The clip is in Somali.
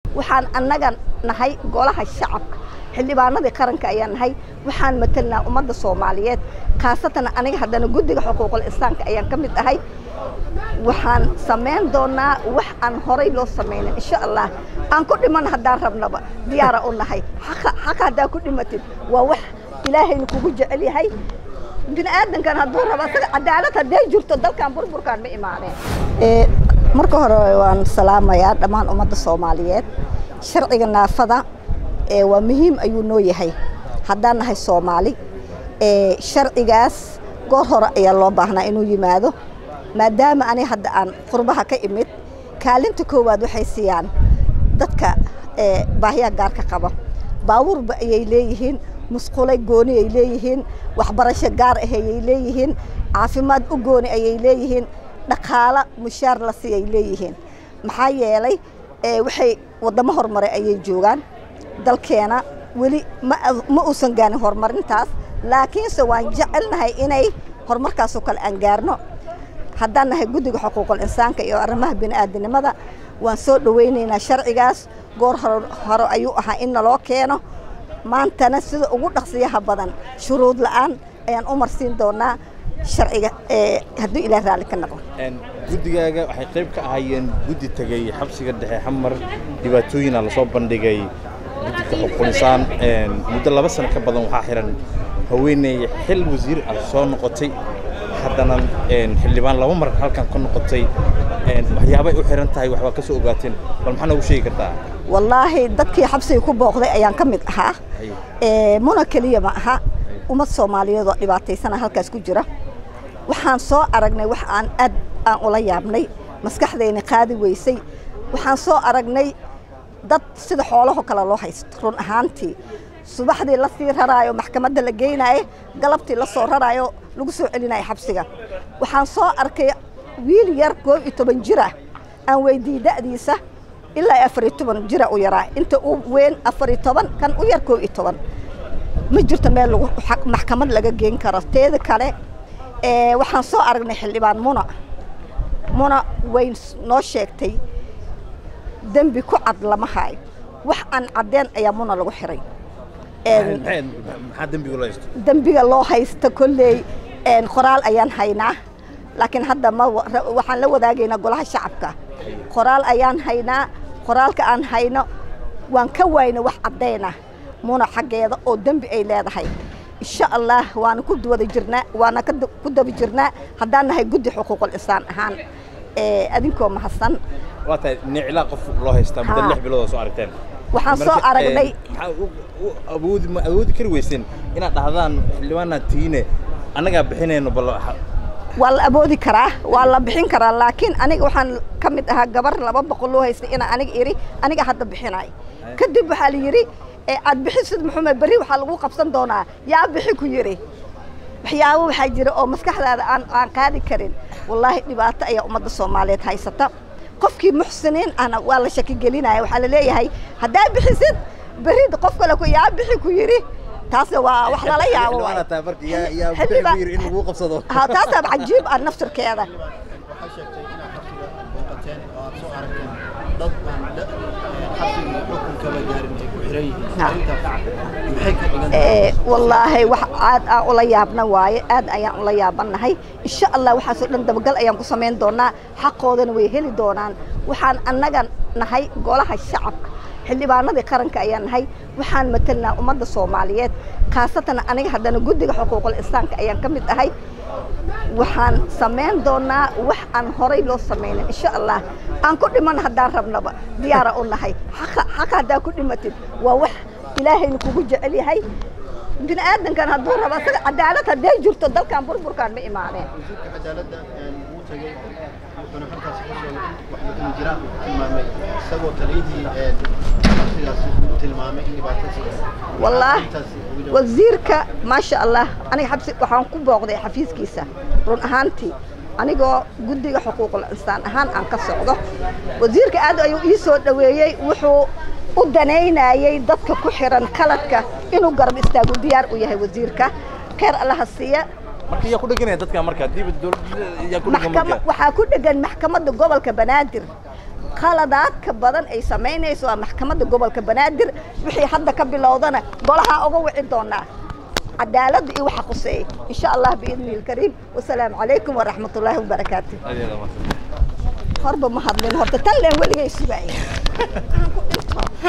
waxaan annaga nahay golaha shacabka xildhibaanadii qaranka ayaan nahay waxaan matelnaa ummadda soomaaliyeed khaasatan aniga haddana guddiga xuquuqul insaanka ayaan ka mid ahay waxaan samayn doonaa wax aan horay loo samaynin insha allah aan ku dhiman haddaan rabnaba diyaara u nahay xaqa xaqa haddaa ku dhimatid waa wax ilaahayna kugu jecel yahay bini aadankan hadduu rabo asaga cadaalad hadday jirto dalkan burburkaan ma imaaneen marka hore waan salaamayaa dhammaan ummadda soomaaliyeed sharciga naafada waa muhiim ayuu noo yahay haddaan nahay soomaali sharcigaas goor hore ayaa loo baahnaa inuu yimaado maadaama ani hadda aan qurbaha ka imid kaalinta koowaad waxay siiyaan dadka baahiyaha gaarka qaba baabuurba ayay leeyihiin musqulay gooni ay leeyihiin waxbarasho gaar ah ayay leeyihiin caafimaad u gooni ayay leeyihiin dhaqaalo mushaar la sii ay leeyihiin maxaa yeelay waxay waddamo horumaray ayay joogaan dalkeena weli ma uusan gaanin horumarintaas laakiinse waan jecelnahay inay horumarkaasoo kale aan gaarno haddaan nahay guddiga xuquuqul insaanka iyo arrimaha bini'aadanimada waan soo dhowaynaynaa sharcigaas goor hore ayuu ahaa in naloo keeno maantana sida ugu dhaqsiyaha badan shuruud la'aan ayaan u marsiin doonaa sharciga hadduu ilaah raalli ka noqo guddigaaga waxay qayb ka ahaayeen guddi tegey xabsiga dhexe xamar dhibaatooyina lasoo bandhigay guddiga xuquuqul-insaan muddo laba sano ka badan waxaa xihan haweeney xil wasiir ah soo noqotay haddana xildhibaan laba mar halkan ka noqotay waxyaabay u xihan tahay waxbaa ka soo ogaateen bal maxaa noogu sheegi kartaa wallaahi dadkii xabsiga ku booqday ayaan ka mid ahaa muna keliya ma aha ummad soomaaliyeed oo dhibaataysana halkaas ku jira waxaan soo aragnay wax aan aad aan ula yaabnay maskaxdayna qaadi weysay waxaan soo aragnay dad sida xoolaho kale loo haysto run ahaantii subaxdii la sii raraayo maxkamadda la geynaayo galabtii la soo raraayo lagu soo celinayo xabsiga waxaan soo arkay wiil yar koob iyo toban jira aan weydiiyey da'diisa ilaa afar iyo toban jira u yaraa inta u weyn afar iyo toban kan u yar koob iyo toban ma jirto meel lagu maxkamad laga geen karo teeda kale waxaan soo aragnay xildhibaan muna muna way noo sheegtay dembi ku cad lama haayo wax aan caddeen ayaa muna lagu xiray maxaa dembiga loo haysto dembiga loo haysta kolley qoraal ayaan haynaa laakiin hadda ma waxaan la wadaagaynaa golaha shacabka qoraal ayaan haynaa qoraalka aan hayno waan ka waayna wax caddayna muna xaggeeda oo dembi ay leedahay insha allah waana ku wada jirnaa waana ku daba jirnaa haddaan nahay guddi xuquuqul insaan ahaan adinkoo mahadsan waa tahay niclaa qof loo haystaa muddo lix bilood oo soo aragteen waxaan soo aragnay awoodi ma awoodi kari weyseen inaad dhahdaan xildhibaanaad tihiine annagaa bixinayno bal waa la awoodi karaa waa la bixin karaa laakiin aniga waxaan ka mid ahaa gabar laba boqol loo haystay inaa aniga iri aniga hadda bixinay kadib waxaa la yidhi aad bixisid muxumed berri waxaa lagu qabsan doonaa yaa bixi ku yidhi waxyaabo waxaa jira oo maskaxdaada aan aan qaadi karin wallaahi dhibaato ayaa ummadda soomaaliyeed haysata qofkii muxsiniin ahna waa la shaki gelinaya waxaa la leeyahay haddaa bixisid berri qof kale ku yaa bixi ku yidhi taasna waa wax lala yaabo taasaa cajiib ah naftirkeeda wallaahi wax aad aan ula yaabna waaye aad ayaan ula yaabanahay insha allah waxaasoo dhan dabagal ayaan ku samayn doonaa xaqoodana way heli doonaan waxaan annaga nahay golaha shacabka xildhibaanadii qaranka ayaan nahay waxaan matelnaa ummadda soomaaliyeed khaasatan aniga haddana guddiga xuquuqul insaanka ayaan ka mid ahay waxaan samayn doonaa wax aan horay loo samaynin insha allah aan ku dhiman haddaan rabnaba diyaara u nahay xaqa xaqa haddaa ku dhimatid waa wax ilaahayna kugu jecel yahay bini aadankan hadduu rabo asaga cadaalad hadday jirto dalkan burburkaan ma imaaneen wuxuuna halkaas ka sheegay wax lakin jiraan uu tilmaamay isagoo taliyihii sidaas uu tilmaamay in dhibaatadiisa wallaahi wasiirka maasha allah aniga xabsi waxaan ku booqday xafiiskiisa run ahaantii anigoo guddiga xuquuqul insaan ahaan aan ka socdo wasiirka aad ayuu ii soo dhoweeyey wuxuu u danaynayay dadka ku xiran qaladka inuu garab istaagu diyaar u yahay wasiirka kheyr allaha siiya marka yaa ku dheganaya dadka marka hadiiba dowladda yaa ku dhegan maxkama marka waxaa ku dhegan maxkamadda gobolka banaadir khaladaadka badan ay samaynayso waa maxkamadda gobolka banaadir wixii hadda ka bilowdana golahaa uga wici doonaa cadaaladda iyo waxa quseeya insha allah biidni ilkariim wasalaamu calaykum waraxmat ullaahi wabarakaatu horba ma hadlin horta tan leen weligay sugaaya